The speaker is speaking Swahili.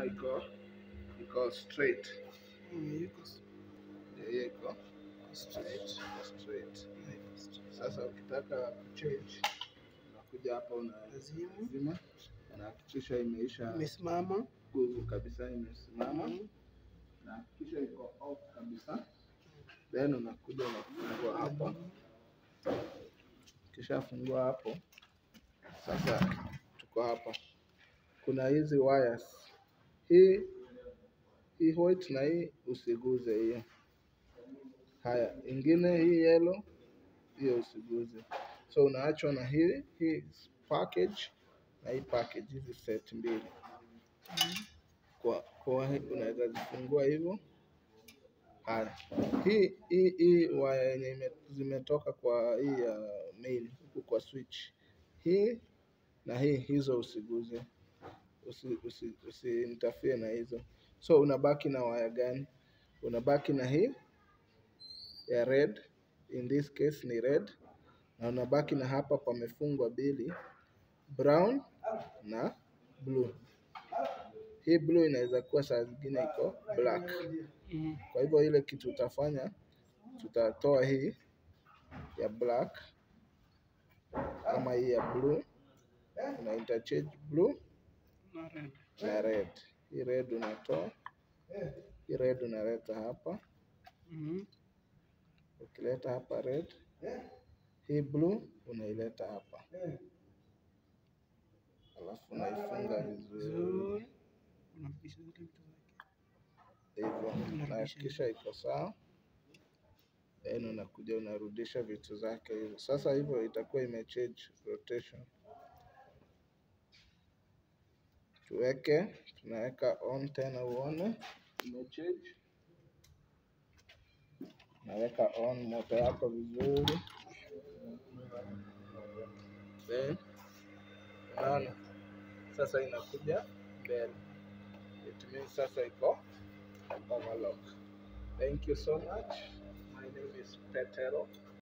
unaona iko iko straight Mm, yuko s- hiyo iko yuko straight straight. iko straight Yeah, yuko straight. sasa ukitaka kuchange unakuja hapa Lazima unazima unahakikisha imeisha imesimama. nguvu kabisa imesimama Mm. na kisha iko off kabisa then unakuja unafungua hapa kisha fungua hapo sasa tuko hapa kuna hizi wires hii hii white na hii usiguze hiyo haya ingine hii yellow hiyo usiguze so unaachwa na hii hii package na hii package hizi set mbili kwa kwa hii unaweza zifungua hivyo haya hii hii hii waya yenye ime- zimetoka kwa hii ya main huku kwa switch hii na hii hizo usiguze usi, usi, usi interfere na hizo so unabaki na waya gani unabaki na hii ya red in this case ni red na unabaki na hapa pamefungwa mbili brown na blue hii blue inaweza kuwa saa zingine iko black Mm. kwa hivyo ile kitu utafanya tutatoa hii ya black ama hii ya blue una interchange blue Na red. na red hii red unatoa hii red unaleta hapa Mm. ukileta hapa red hii blue unaileta hapa alafu unaifunga vizuri Vizuri. Unarudisha zile vitu zake. hivyo unahakikisha iko sawa then unakuja unarudisha vitu zake hivyo sasa hivyo itakuwa imechange rotation tuweke tunaweka on tena uone imechange naweka on moto yako vizuri then unaona sasa inakuja mbele it means sasa iko overlock thank you so much my name is petero